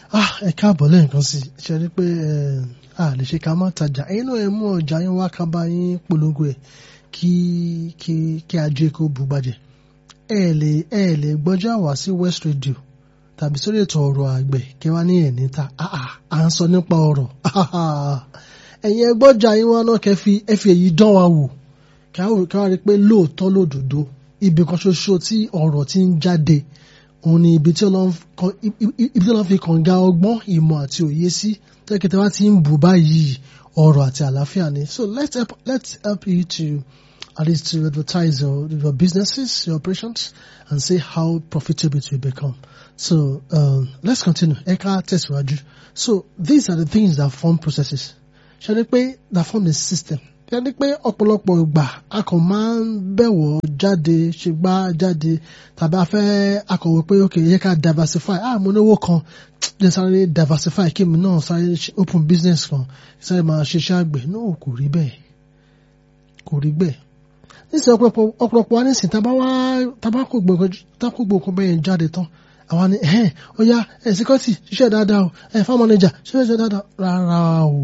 ah ẹ káàbọ̀ lẹ́ẹ̀kan sí i ṣe rí pé a lè ṣe ká má tajà ẹ̀yin náà ẹ mú ọjà yín wá ká bá yín polongo ẹ̀ kí kí kí ajé kó bùgbàjẹ́ ẹ lè ẹ lè gbọ́jà wá sí West Radio tàbí sórí ètò ọ̀rọ̀ àgbẹ̀ kí wá ní ẹ̀ níta à ń sọ nípa ọ̀rọ̀ ẹ̀yin ẹgbọ́jà yín wá náà kẹ́ fi ẹ fi èyí dán wa wò kí wá rí i pé lóòótọ́ lódodo ibì kan ṣoṣo tí ọ̀rọ̀ ti ń jáde òun ni ibi tí Ọlọ́run fi kànga ọgbọ́n ìmọ̀ àti òye sí tẹ́kẹ̀tẹ́ wá ti ń bù báyìí ọ̀rọ̀ àti àlàáfíà ni so let's help, let's help you to at least to advertise your, your businesses your operations and see how profitable it will become so um, let's continue ẹ ká tẹ̀síwájú so these are the things that form processes ṣe ni pé that form a system ṣe ni pé ọ̀pọ̀lọpọ̀ ìgbà a kàn máa ń bẹ̀wọ̀ jáde ṣègbà jáde tàbí a fẹ́ akọ̀wé pé ok yẹ ká diversify ah mo náwó kan lè sáré diversify kí mi náà sáré open business kan sáré máa ṣiṣẹ́ àgbẹ̀ náà kò rí bẹ́ẹ̀ kò rí bẹ́ẹ̀ nísìnyí ọ̀pọ̀lọpọ̀ wa nísìnyí tá a bá kó gbogbo bẹ́ẹ̀ jáde tán àwa ni ẹ̀hẹ́n ó yá ẹ̀ síkọ́tì ṣiṣẹ́ dáadáa o ẹ̀ farm manager ṣiṣẹ́ dáadáa rárá o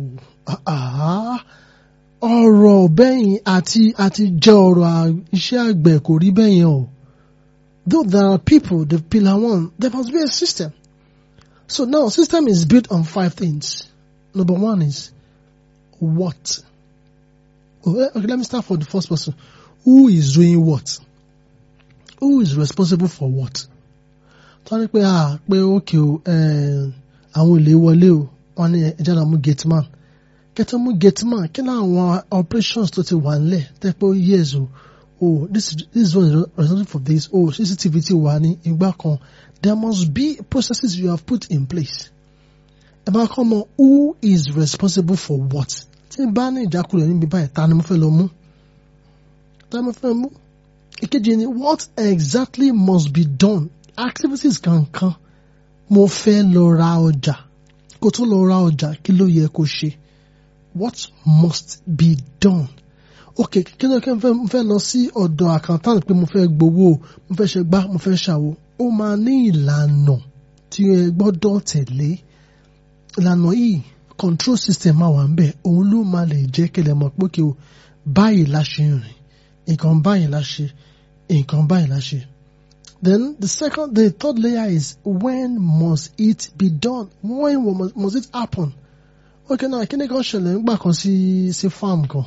ọ̀rọ̀ bẹ́yìn àti àti jẹ́ ọ̀rọ̀ iṣẹ́ àgbẹ̀ kò rí bẹ́yìn o though there are people the pillar one there must be a system so now system is built on five things number one is what okay, okay let me start from the first person who is doing what who is responsible for what tó ní pé ah pé ókè o àwọn olè wọlé o wọn ní ẹjẹ náà mú gate man kẹtọ mú gate man kí ni àwọn operations tó ti wà nílẹ̀ tẹ́ pé years o oh this this one is responsible for this oh cctv ti wà ní ìgbà kan there must be processes you have put in place ẹ bá kọ́ mọ who is responsible for what tí n bá ní ìjákulẹ̀ níbi báyìí ta ni mo fẹ́ lọ mú ta ni mo fẹ́ mú ìkejì ni what exactly must be done activities kankan mo fẹ́ lọ ra ọjà kó tó lọ ra ọjà kí ló yẹ kó ṣe what must be done ok kí ló kẹ́ mo fẹ́ lọ sí ọ̀dọ̀ accountant pé mo fẹ́ gbowó mo fẹ́ ṣe gbá mo fẹ́ ṣàwo ó máa ní ìlànà tí ẹ gbọ́dọ̀ tẹ̀lé ìlànà yìí control system máa wà ń bẹ̀ òun ló máa lè jẹ́ kẹlẹ̀ mọ̀ pé kí o báyìí la ṣe rìn nǹkan báyìí la ṣe nǹkan báyìí la ṣe. Then the second, the third layer is when must it be done? When must, must it happen? Okay, now kí ni kan ṣẹlẹ̀ nígbà kan sí sí farm kan?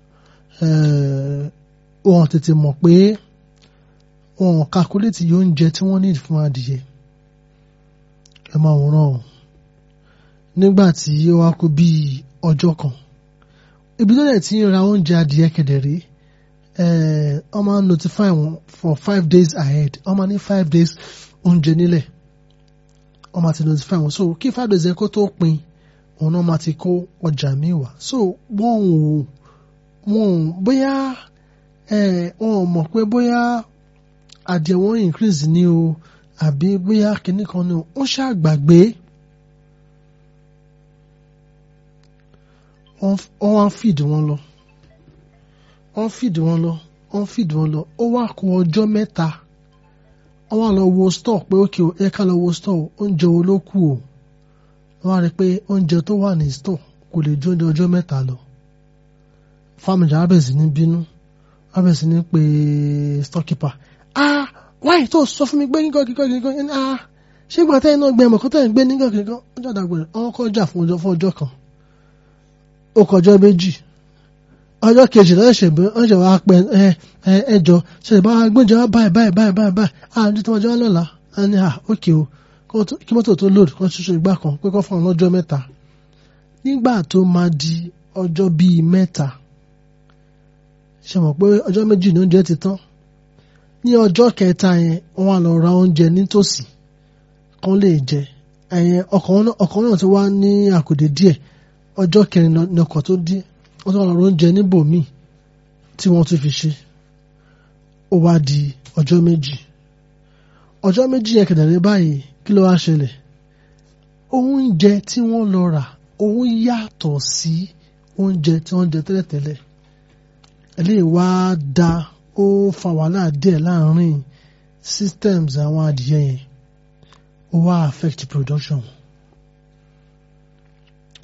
Wọ́n tètè mọ̀ pé wọ́n calculate yóò oúnjẹ tí wọ́n need fún adìyẹ. Ẹ máa wòran o. Nígbà tí ó wá kú bí ọjọ́ kan. Ibi tó dẹ̀ ti ń ra oúnjẹ adìyẹ kẹ̀dẹ̀rẹ́ wọ́n máa ń notify wọn for five days ahead wọ́n máa ní five days oúnjẹ nílẹ̀ wọ́n máa ti notify wọn so kí five days yẹn kó tó pin òun náà máa ti kó ọjà míì wá so wọ́n ò wọ́n ò bóyá wọ́n ò mọ̀ pé bóyá adìẹ wọn increase ní o àbí bóyá kinní kan ní o ó ṣàgbàgbé wọ́n wá feed wọn lọ wọ́n fìdí wọn lọ wọ́n fìdí wọn lọ ó wá kó ọjọ́ mẹ́ta wọ́n wá lọ wo store pé ókè o ẹ ká lọ wo store oúnjẹ wo ló kù o wọ́n wá rí i pé oúnjẹ tó wà ní store kò lè ju oúnjẹ ọjọ́ mẹ́ta lọ fámìlì abẹ́sì ní bínú abẹ́sì ní pé storekeeper ah wáyé tó sọ fún mi gbé nígbà kíkọ́ kíkọ́ ẹni ah ṣé ìgbà tẹ́yìn náà gbé ẹ̀mọ̀ kó tẹ́yìn gbé nígbà kíkọ́ ọjọ́ àdàgbẹ̀rẹ̀ wọ́n kọjá fún ọjọ́ fún ọjọ́ kan ó kọjọ́ méjì ọjọ́ kejì náà ṣe bí wọ́n ṣe wá pẹ́ ẹjọ́ ṣe bá gbọ́njẹ wá báyìí báyìí báyìí báyìí báyìí ah ní tí wọ́n jẹ́ wá lọ́la a ní à ókè o kí mọ́tò tó lòdì kan ṣoṣo ìgbà kan pé kọ́ fún ọ lọ́jọ́ mẹ́ta nígbà tó máa di ọjọ́ bíi mẹ́ta ṣe mọ̀ pé ọjọ́ méjì ní oúnjẹ ti tán ní ọjọ́ kẹta yẹn wọ́n á lọ ra oúnjẹ nítòsí kan lè jẹ ẹ̀yẹn ọkọ̀ náà ti wá ní àkùdé díẹ̀ ọjọ́ kẹrin ní ọkọ̀ tó dé wọ́n tún wà lọ́rọ̀ oúnjẹ níbòmíì tí wọ́n tún fi ṣe ó wá di ọjọ́ méjì ọjọ́ méjì yẹn kẹ̀dẹ̀rẹ́ báyìí kí ló wá ṣẹlẹ̀ oúnjẹ tí wọ́n lọ rà òun yàtọ̀ sí oúnjẹ tí wọ́n jẹ tẹ́lẹ̀tẹ́lẹ̀ eléyìí wá da ó fa wàhálà díẹ̀ láàrin systems àwọn adìyẹ yẹn ó wá affect production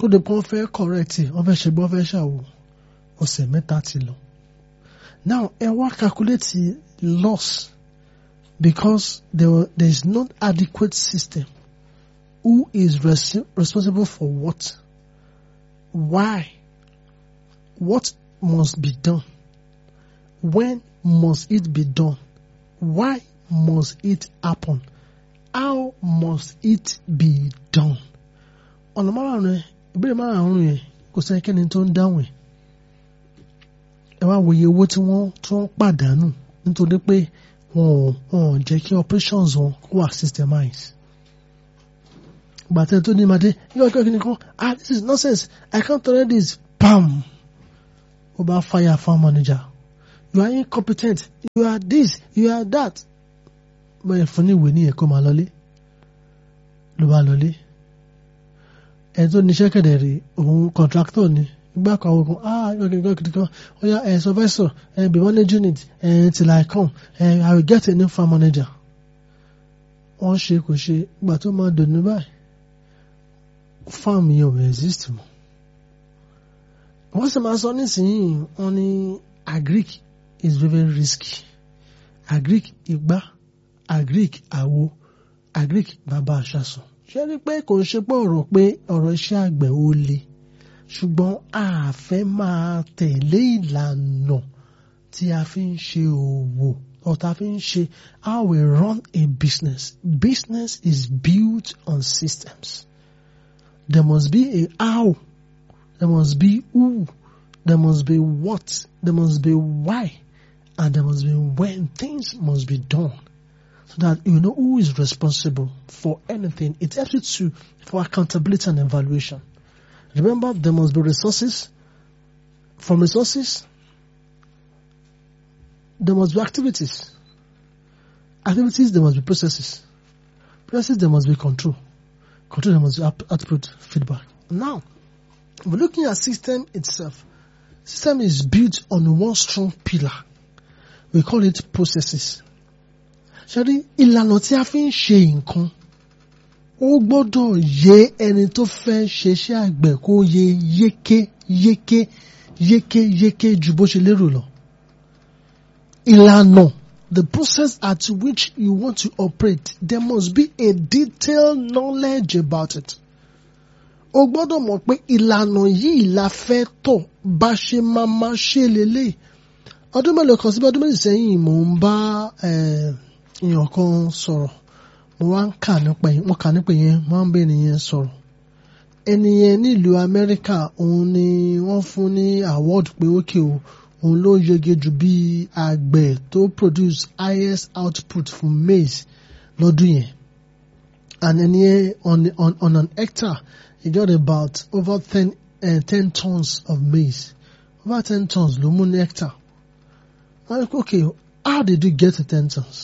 kó lè pọ́n fẹ́ correct wọ́n fẹ́ ṣe gbọ́ fẹ́ ṣàwò ọ̀sẹ̀ mẹ́ta ti lọ. now ẹ wá calculate loss because there, were, there is not adequate system who is res responsible for what why what must be done when must it be done why must it happen how must it be done ọ̀nà márùn-ún rẹ̀ ìbéèrè márùn-ún yẹn kò sẹ́nikẹ́ni tó ń dáhùn ẹ̀ ẹ wá wòye owó tí wọ́n tí wọ́n pàdánù nítorí pé wọn ò wọn ò jẹ́ kí operations wọn kó wà systemized gbàtẹ́ tó ní madé yóò kí ọkùnrin kan ah this is nonsense I can't tolerate this bam ó bá fire farm manager you are incompetent you are this you are that bẹ́ẹ̀ fún ní ìwé ní ẹ̀kọ́ máa lọlé ló bá lọlé ẹni tó níṣẹ́ kẹ̀dẹ̀ rí òun contractor ni gbà kan àwọn kan ah okay okay okay kan ó yá ẹ̀ supervisor ẹ̀ be managing it ẹ̀ till I come ẹ̀ I will get a new farm manager wọ́n ṣe kò ṣe ìgbà tó máa dùn ní báyìí farm yẹn ò exist mọ́ wọ́n sì máa sọ nísìnyí wọ́n ní agric is very very risky agric igbá agric àwo agric bàbá àṣàsùn ṣé rí pé kò ń ṣe pé ọ̀rọ̀ pé ọ̀rọ̀ iṣẹ́ àgbẹ̀ ó le ṣùgbọ́n a fẹ́ máa tẹ̀lé ìlànà tí a fi ń ṣe òwò or tá a fi ń ṣe how we run a business business is built on systems there must be a how there must be who there must be what there must be why and there must be when things must be done so that you know who is responsible for anything. It helps you to for accountability and evaluation. Remember, there must be resources. From resources, there must be activities. Activities, there must be processes. Processes, there must be control. Control, there must be output feedback. Now, we're looking at system itself. System is built on one strong pillar. We call it processes. ṣẹ́rí ìlànà tí a fi ń ṣe nǹkan ó gbọ́dọ̀ yé ẹni tó fẹ́ ṣeṣẹ́ àgbẹ̀ kó yé yéké yéké yéké yéké ju bó ṣe lérò lọ. ìlànà the process at which you want to operate there must be a detailed knowledge about it. o gbọ́dọ̀ mọ̀ pé ìlànà yìí la fẹ́ tọ̀ bá ṣe máa máa ṣe lélẹ̀ ọdún mélòó kan síbi ọdún méjì sẹ́yìn mò ń bá èèyàn kan sọ̀rọ̀ mo wá ń kà nípa yẹn mo kà nípa yẹn mo wá ń bẹ ènìyàn sọ̀rọ̀ ẹni yẹn nílùú Amẹ́ríkà òun ni wọ́n fún ní award pé ókè o òun ló yege jù bí àgbẹ̀ tó produce highest output fún maize lọ́dún yẹn and ẹni yẹn on, on, on an hectare he got about over ten, uh, ten tons of maize over ten tons ló mú ní hectare wọ́n ní okay how did you get to ten tons?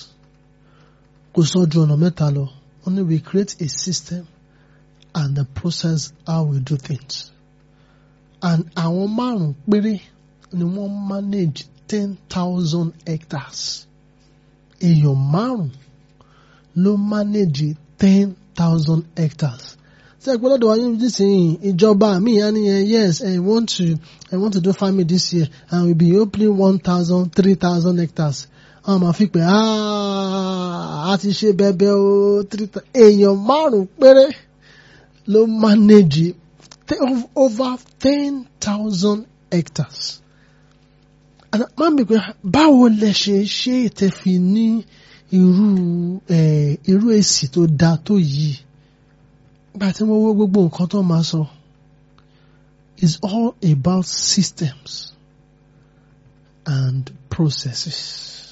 kò sọ ju ọ̀nà mẹ́ta lọ only we create a system and the process how we do things and àwọn márùn péré ni wọ́n manage ten thousand hectares èèyàn márùn ló manage ten thousand hectares ṣe ìpínlẹ̀ ọ̀dọ̀ wáyé nísìnyí ìjọba mi á ní yes I want to I want to do farming this year and we be opening one thousand three thousand hectares àwọn máa fi pé a ti ṣe bẹbẹ o èèyàn márùn péré ló manage over ten thousand hectares máa ń bè pé báwo lẹ ṣe ṣe ìtẹ̀fi ní irú irú èsì tó dáa tó yìí gbà tí mo wo gbogbo nǹkan tó máa sọ is all about systems and processes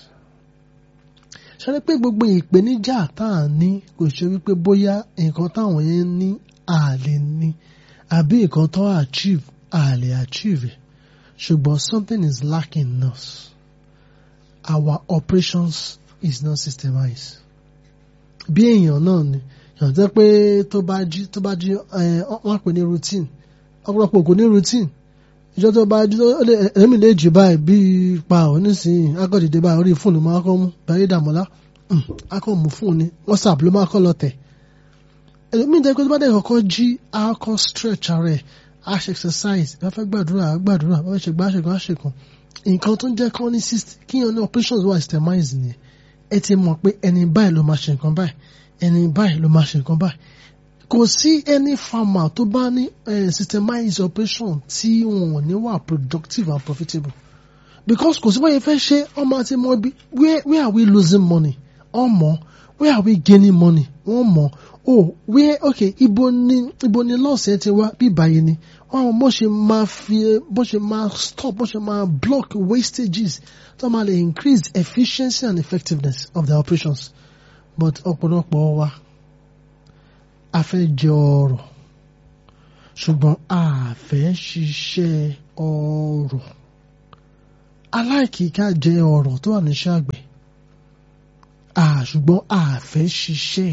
ṣe pé gbogbo ìpèníjà tá à ń ní kò ṣe wípé bóyá nǹkan táwọn yẹn ní à lè ní àbí nǹkan tó achieve à lè achieve ṣùgbọ́n something is lacking in us our operations is not systemized bí èèyàn náà ni yàn jẹ́ pé tó bá jí tó bá jí wọ́n pè ní routine ọ̀pọ̀lọpọ̀ kò ní routine ìjọ tó bá jí ẹ̀mí lè jì báyìí bíi pa ọ̀ nísìnyí akọ́dìdè báyìí orí fóònù máa kọ́ mú bẹ̀rẹ̀ dàmọ́lá akọ́ mú fóònù whatsapp ló máa kọ́ lọ tẹ̀ ẹlòmíì jẹ́ pé tó bá dẹ̀ kọ́kọ́ jí akọ́ stretch ara ẹ̀ a ṣe exercise bá fẹ́ gbàdúrà a gbàdúrà bá fẹ́ ṣe gbàṣẹ̀gbọ́n a ṣe kan nǹkan tó ń jẹ́ kí wọ́n ní kí wọ́n ní operations wà systemize ni ẹ ti mọ̀ pé ẹni báyìí ló máa ṣe nǹkan báyìí ẹni báyìí ló máa ṣe nǹkan báyìí kò sí any farmer tó bá ní systemized operation tí wọn ò ní wà productive and profitable because kò sí wọ́n yẹn fẹ́ ṣe ọmọ àti mọ ibi where where are we losing money ọmọ where are we gaining money wọ́n mọ̀ oh where okay ibo ni ibo ni lọ́ọ̀sì ẹ ti wá bí báyìí ni wọ́n àwọn bó ṣe máa fi bó ṣe máa stop bó ṣe máa block wastages tó máa lè increase efficiency and effectiveness of their operations but ọ̀pọ̀lọpọ̀ wa a fẹ́ jẹ ọrọ̀ ṣùgbọ́n a fẹ́ ṣiṣẹ́ ọrọ̀ aláìkíká jẹ ọrọ̀ tó wà níṣẹ́ àgbẹ̀ ṣùgbọ́n a fẹ́ ṣiṣẹ́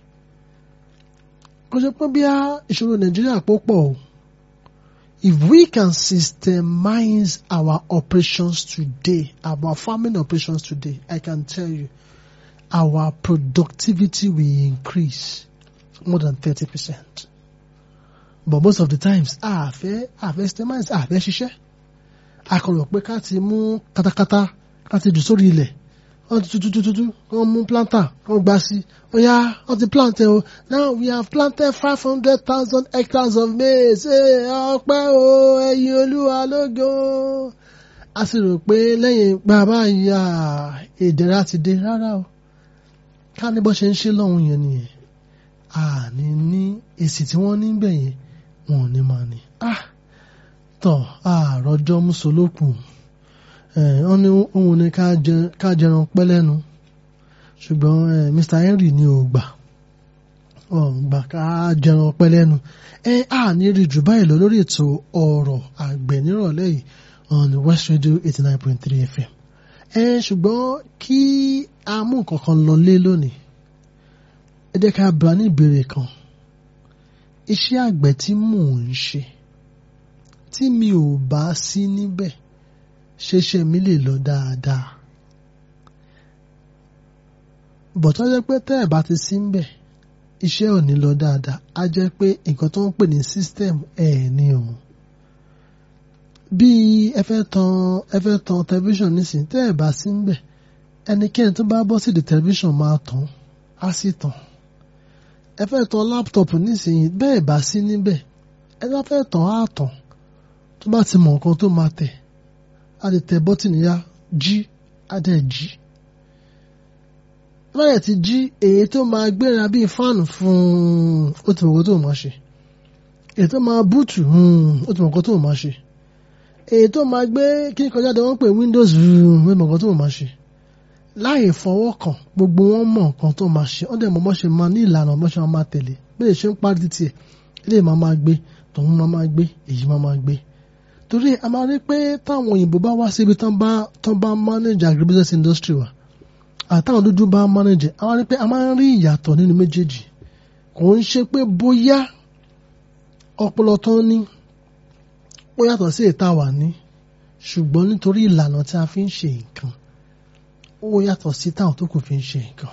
kò ṣe pé bí a ìṣòro Nàìjíríà pọ̀ o if we can systemize our operations today our farming operations today I can tell you our productivity will increase more than thirty percent but most of the times a fẹ́ a fẹ́ systemize a fẹ́ ṣiṣẹ́ a kàn rò pé ká ti mú katakata ká ti jù sórí ilẹ̀ wọ́n ti tutututu wọ́n mú planter wọ́n gbà sí oya wọ́n ti plant o now we have planted five hundred thousand hectares of maize ọpẹ́ o ẹ̀yin olúwa lógo a sì rò pé lẹ́yìn bàbá ìyá ìdẹ̀ra ti dé rárá o ká ní bó ṣe ń ṣe lọ́hùn yẹn nìyẹn àní ní èsì tí wọ́n ní bẹ̀ yẹn wọn ò ní máa ní. tọ́ àròjọ́ mùsùlùkù wọ́n ní òun ni ká jẹran pẹ́ lẹ́nu ṣùgbọ́n Mr Henry ni ò gbà ọ̀ gbà ká jẹran pẹ́ lẹ́nu ẹ á ní rí jù báyìí lọ lórí ètò ọ̀rọ̀ àgbẹ̀ nírọ̀lẹ́ yìí on West Radio eighty nine point three FM ẹ ṣùgbọ́n kí a mú nǹkan kan lọ lé lónìí ẹ jẹ́ ká bá ní ìbéèrè kan iṣẹ́ àgbẹ̀ tí mò ń ṣe tí mi ò bá sí níbẹ̀ ṣeṣe mi lè lọ dáadáa bọ̀tọ́ jẹ́ pé tẹ́ ẹ̀ bá ti sí níbẹ̀ iṣẹ́ ò ní lọ dáadáa á jẹ́ pé nǹkan tó ń pè ní system ẹ̀ ní òun bí ẹ fẹ́ tan ẹ fẹ́ tan tẹlifíṣàn nísìn tẹ́ ẹ̀ bá sí níbẹ̀ ẹnikẹ́ni tó bá bọ́ sí di tẹlifíṣàn máa tàn á sì tàn ẹ fẹ́ tan láptọ̀pù nísìnyí bẹ́ẹ̀ bá sí níbẹ̀ ẹ bá fẹ́ tàn á tàn tó bá ti mọ nǹkan tó máa tẹ̀ á lè tẹ bọ́tìnì ya jí á dẹ̀ jí báyẹ̀ ti jí èyí tó máa gbéra bíi fáànù fún ó ti mọ̀ nǹkan tó máa ṣe èyí tó máa búùtù ó ti mọ̀ nǹkan tó máa ṣe èyí tó máa gbé kí n kọjá de wọ́n pè windows ó ti mọ̀ nǹkan tó máa ṣe láì fọwọ́ kàn gbogbo wọn mọ̀ nǹkan tó máa ṣe wọ́n dẹ̀ mọ̀ bọ́ ṣe máa ní ìlànà bọ́ ṣe máa tẹ̀lé bí lè ṣe ń parí títì ẹ̀ ilé máa máa gbé tòun máa máa gbé èyí máa máa gbé torí a máa rí pé táwọn òyìnbó bá wá síbi tán bá tán bá manage agribusiness industry wa àtàwọn dúdú bá manage a máa rí pé a máa ń rí ìyàtọ̀ nínú méjèèjì kò ń ṣe pé bóyá ọpọlọ tó ní ó yàtọ̀ sí ìta wà ní ṣùgbọ́n nítorí ìlànà tí a fi ń ṣe nǹkan ó yàtọ̀ sí táwọn tó kù fi ń ṣe nǹkan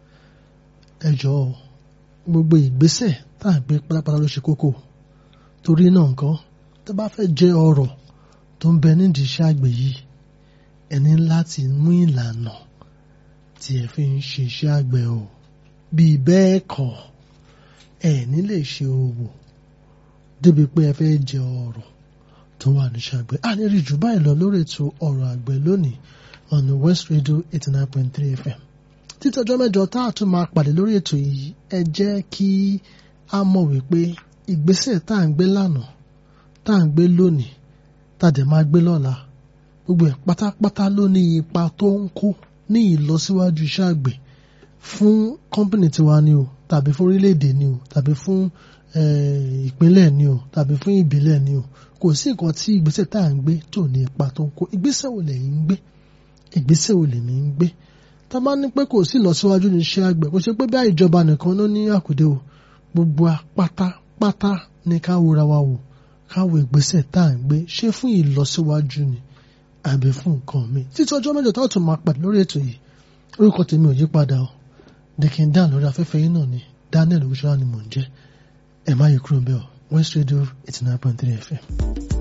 ẹ jọ̀ọ́ gbogbo ìgbésẹ̀ tá à ń gbé pátápátá ló ṣe kókó torí náà nǹkan tó bá fẹ́ jẹ ọrọ̀ tó ń bẹ nídìí iṣẹ́ àgbẹ̀ yìí ẹni láti mú ìlànà tí ẹ fi ń ṣe iṣẹ́ àgbẹ̀ o bíi bẹ́ẹ̀ kọ́ ẹ ní lè ṣe òwò débi pé ẹ fẹ́ jẹ ọrọ̀ tó wà níṣẹ́ àgbẹ̀ a ní rí jù báyìí lọ lórí ètò ọ̀rọ̀ àgbẹ̀ lónìí on West Radio eighty nine point three FM títí ọjọ́ mẹ́jọ tá a tún máa pàdé lórí ètò yìí ẹ jẹ́ kí a mọ̀ wípé ìgbésẹ̀ tá à ń gbé lánàá tá à ń gbé lónìí tá a dẹ̀ máa gbé lọ́la gbogbo ẹ̀ pátápátá ló ní ipa tó ń kó ní ìlọsíwájú iṣẹ́ àgbẹ̀ fún kọ́mpìnì tiwa ni o tàbí fún orílẹ̀-èdè ni o tàbí fún ìpínlẹ̀ ni o tàbí fún ìbílẹ̀ ni o kò sí nǹkan tí ìgbésẹ̀ tá à ń gbé tó ní ipa tó ń kó ìgbésẹ̀ wo lẹ́yìn ń gbé ìgbésẹ̀ wo lèmi ń gbé tá a bá ní pé kò sí ìlọsíwájú ní iṣẹ́ àgbẹ̀ kò ṣe pé bí ìjọba nìkan ló ní àkùdé o gbogbo pátápátá ní ká wòra wa wò ká wo ìgbésẹ̀ tá à ń gbé ṣé fún ìlọsíwájú ni àbí fún nǹkan mi títí ọjọ́ mẹ́jọ tó tún máa pàdé lórí ètò yìí orúkọ tèmi ò yí padà o dèkìn dán lórí afẹ́fẹ́ yìí náà ni Daniel oṣooṣan ni mò ń jẹ́ ẹ̀ má yí kúrò bẹ́ẹ̀ o. West Radio eighty nine point three FM.